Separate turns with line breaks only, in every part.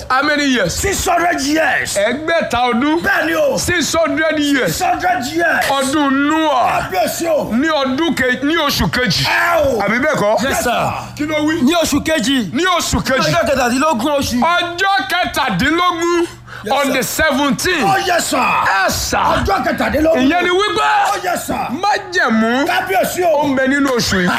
how many years.
six hundred years.
ẹgbẹ̀ta ọdún.
bẹ́ẹ̀ ni o.
six hundred years.
six hundred years.
ọdún noah
kábíyèsí o.
ní ọdún kejì ní oṣù kejì.
ẹ o.
àbí bẹ́ẹ̀ kọ́.
Yes, sir.
kí ló wí.
ní oṣù kejì
ní oṣù kejì.
ọjọ́ kẹtàdínlógún oṣù
ọjọ́ kẹtàdínlógún on the seventeen.
ó yẹ sà.
ẹ sà.
ọjọ́ kẹtàdínlógún.
ìyẹn ni wípé
ó yẹ sà.
májẹ̀mú
kábíyèsí
ó
o.
ń bẹ nínú oṣù yìí.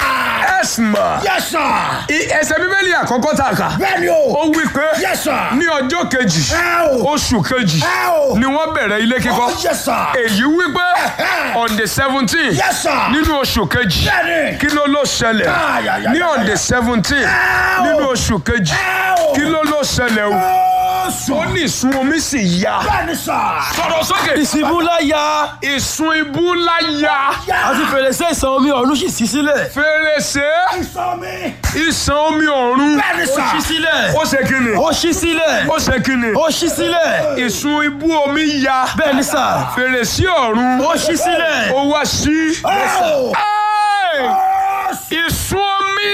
ẹ sì mọ̀.
yẹ sà.
I- ẹsẹ̀ bíbélì àkọ́kọ́ tá a kà.
bẹ́ẹ̀ ni o.
ó wí pé
yẹ sà.
ní ọjọ́ kejì
ẹ o.
oṣù kejì
ẹ o.
ni wọ́n bẹ̀rẹ̀ ilé kíkọ́.
ó yẹ sà.
èyí wí pé on the seventeen
yẹ sà.
nínú oṣù kejì
bẹ́ẹ̀ ni.
kí ló ló ṣẹlẹ̀
Ah, ya, ya,
ní
ya,
on
ya.
the seventeen
Ẹ o.
nínú oṣù kejì
ẹ o.
kí ló ló ṣẹlẹ̀ o
ó sùn.
ó ní ìsun omi sì ya
bẹ́ẹ̀ ni sà.
sọ̀rọ̀ sókè
ìsìnkú láyà
ìsun ibú ńlá ya
àti fèrèsé ìsàn omi ọ̀run sì ṣí sílẹ̀
fèrèsé
ìsọ mi.
ìsàn omi ọ̀run
bẹ́ẹ̀ ni
ó
sà.
ṣí sílẹ̀
ó ṣe kíni
ó ṣí sílẹ̀
ó ṣe kíni
ó ṣí sílẹ̀
ìsun ibú omi ya
bẹ́ẹ̀ ni sà
fèrèsé ọ̀run
ó ṣí sílẹ̀
ó wá sí
ẹ o.
Ẹ́ẹ̀!
ó sùn.
ìsun omi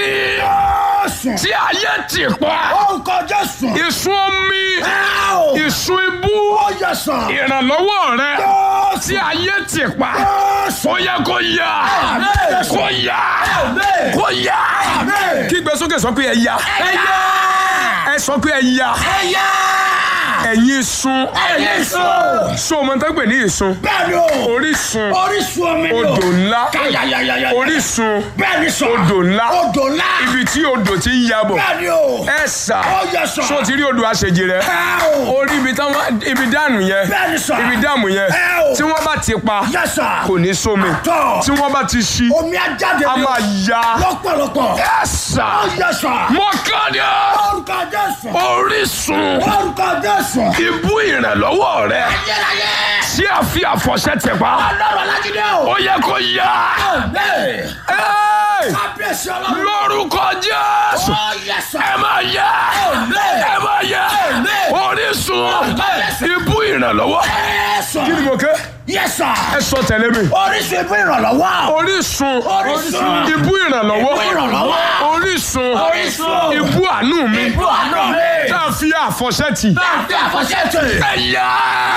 ó sùn.
tí ayé ti pa
ó ń kọjá sùn.
ìsun omi
ẹ o.
ìsun ibú
ó yẹ sà.
ìrànlọ́wọ́ rẹ
ó
tí
sùn.
ayé ti pa
ó sùn.
ó yẹ kó yá
Àmín.
kó yá
Àmín.
kó yá
Àmín.
kí gbèsókè sọ pé ẹ yá
ẹ yá.
ẹ sọ pé ẹ yá
ẹ yá.
ẹ̀yin sun
ẹ̀yin sùn.
so ọmọ tó ń pè ní ìsun
bẹ́ẹ̀ ni o.
orísun
orísun omi ni o.
odò ńlá
káyàyàyàyà.
orísun
bẹ́ẹ̀ ni sọ.
odò ńlá
odò ńlá.
ibi tí odò ti ń yabọ̀
bẹ́ẹ̀ ni o.
ẹ sà
ó yẹ sọ.
so ti rí odò àṣejì rẹ
ẹ o.
orí ibi táwọn ibi dànù yẹn
bẹ́ẹ̀ ni sọ.
ibi dàmù yẹn
ẹ o.
tí wọ́n bá ti pa
yẹ sà.
kò ní sómi
tọ́.
tí wọ́n bá ti ṣí
omi ajáde
a
ni o.
máa ya
lọ́pọ̀lọpọ̀.
ẹ sà
ó yẹ sọ.
mọ́kànlá
orúkọ jésù.
orísun
orúkọ jésù.
ibú ìrànlọ́wọ́ rẹ
ayérayé.
tí a fi àfọ̀ṣẹ tẹ̀ pa
ọlọ́run alájídé o.
ó yẹ kó yá
Amen.
Ẹ́ẹ̀!
kábíyèsí ọlọ́run.
lórúkọ jésù
ó yẹ sọ.
ẹ máa yá
Amen.
ẹ máa yá
Amen.
orísun
Amen.
ibú ìrànlọ́wọ́
Jésù.
kí ni mo ké
Yes, sir.
ẹ sọ tẹ̀lé mi
Orísun ibi ìrànlọ́wọ́.
orísun
Orísun.
ibú ìrànlọ́wọ́
Ibú ìrànlọ́wọ́.
orísun
Orísun.
ibú àánú mi
Ibú àánú mi.
tá a fi àfọ̀ṣẹ tì
Báńkì àfọ̀ṣẹ́tì.
ẹ yá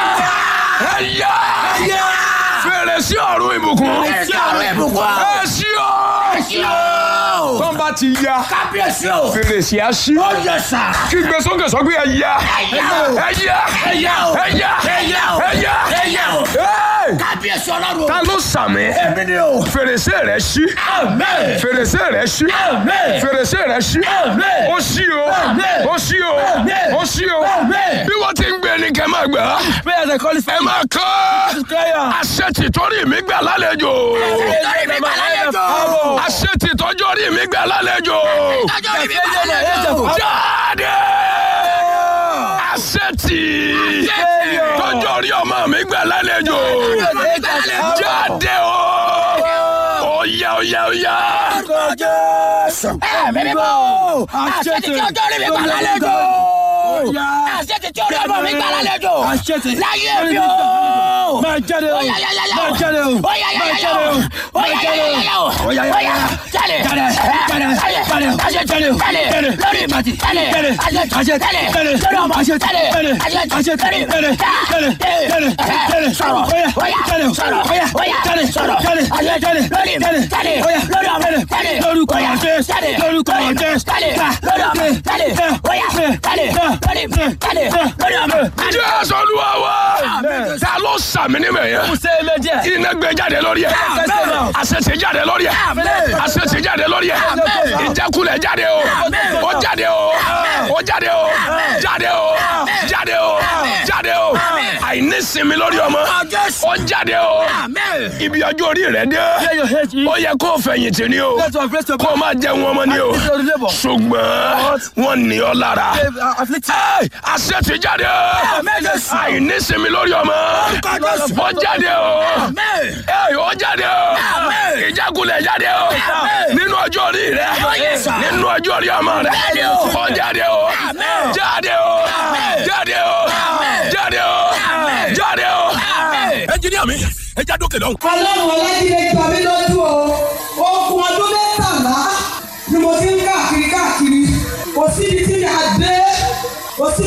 ẹ yá
Ẹyẹ.
fèrèsé ọ̀run ìbùkún
Fèrèsé ọ̀run ìbùkún.
ẹ ṣí o
Ẹ̀sìn o.
tó ń bá ti ya
Kábíyèsí o.
fèrèsé á ṣí
Ó yẹ sà.
kí gbé sókè sọ pé ẹ yá
Ẹyẹ o.
ẹ yá
Ẹyẹ o.
ẹ yá
Ẹyẹ o.
ẹ yá
Ẹyẹ o.
Ẹ́ẹ̀!
Kábíyèsí ọlọ́run.
ta ló sàmì
Èmi ni o.
fèrèsé rẹ ṣí
Amen.
fèrèsé rẹ ṣí
Amen.
fèrèsé rẹ ṣí
Amen.
ó ṣí o
Amen.
ó ṣí o
Amen.
ó ṣí o
Amen.
bí wọ́n ti ń gbé ní kẹ́ máa gbà á
prayer the qualify
ẹ máa kọ́
prayer
àṣẹ tìtọ́rí mi gbà lálejò
Nítorí mi gbà lálejò.
àṣẹ tìtọ́jọ́rí mi gbà lálejò
Nítorí mi gbà lálejò.
jáde àṣẹ tì tọ́jọ́rí ọmọ mi gbà lálejò jáde o óyá óyá óyá
Ẹ̀mí mímọ́. Àṣẹ ti tí ọjọ́ rí mi gbà lálejò. Àṣẹ ti tí ọjọ́ mi gbà lálejò.
Àṣetì.
Láyé mi o.
máa jáde o
Ó yá, yá, yá, yá.
máa jáde o
Ó yá, yá,
máa
yá,
jáde o
yá. Ó
máa
yá,
jáde
yá,
o
yá, yá.
Ó yá, yá,
Ó yá,
yá.
jáde.
Jáde, jáde,
Jáde.
jáde,
Àṣẹ
jáde,
jáde.
jáde.
Lórí ìbàdí. Jáde.
Jáde.
Àṣẹ
Àṣẹ
jáde.
jáde.
Lórí ọmọ.
Àṣẹ
Jáde.
jáde.
Àṣẹ
Àṣẹ
jáde.
jáde. Jáde. Jáde. Jáde.
Sọ̀rọ̀.
Ó yá,
Ó yá.
jáde.
Sọ̀rọ̀.
Ó yá,
Ó yá.
jáde.
Sọ̀rọ̀.
Jáde.
Àṣẹ
Jáde.
lórí mi.
Jáde.
Jáde.
Ó yá,
Lórí ọmọ.
jáde.
Jáde.
Lórúkọ
Ó yá.
Jésù.
Jáde.
Lórúkọ
Lórí mi.
Jésù.
Jáde.
Gbà.
Lórí ọmọ. Jáde. Ó yá. Jáde. Lórí mi. Jáde. Lórí ọmọ. Jáde.
jésù olúwa wa ta ló sàmì níbẹ̀ yẹn
ṣe é méjì
iná gbé jáde lórí ẹ
Amen.
àṣẹṣe jáde lórí ẹ
Amen.
àṣẹṣe jáde lórí ẹ
Amen.
ìjákulẹ̀ jáde o
Amen.
ó jáde o ó jáde o jáde o jáde o jáde o àìnísinmi lórí ọmọ
Jésù.
ó jáde o
Amen.
ibi ọjọ́ orí rẹ dé
Clear your head,
ó yẹ kó o fẹ̀yìntì ni o
Let your face to
kó o máa jẹun ọmọ ni o
Your labor.
ṣùgbọ́n wọ́n ní ọ lára
afflicted.
Ẹ́ẹ̀, àṣẹ ti jáde
Amen, Jésù.
àìnísinmi lórí ọmọ
Jésù.
ó jáde o
Amen.
ẹ ó jáde o
Amen.
ìjákulẹ̀ jáde o
Amen.
nínú ọjọ́ orí rẹ
Yes, sir.
nínú ọjọ́ orí ọmọ rẹ
Jáde o.
ó jáde o
Amen.
jáde o
Amen.
jáde o
Amen.
jáde o
Amen.
jáde o.
Amen.
ẹnjiníà mi ẹ já dókè lọ́hùn.
ọlọ́run ọlájídé gbà mí lójú o okùn ọdún mẹ́tàlá ni mo ti ń káàkiri káàkiri kò síbi tí mi à dé kò síbi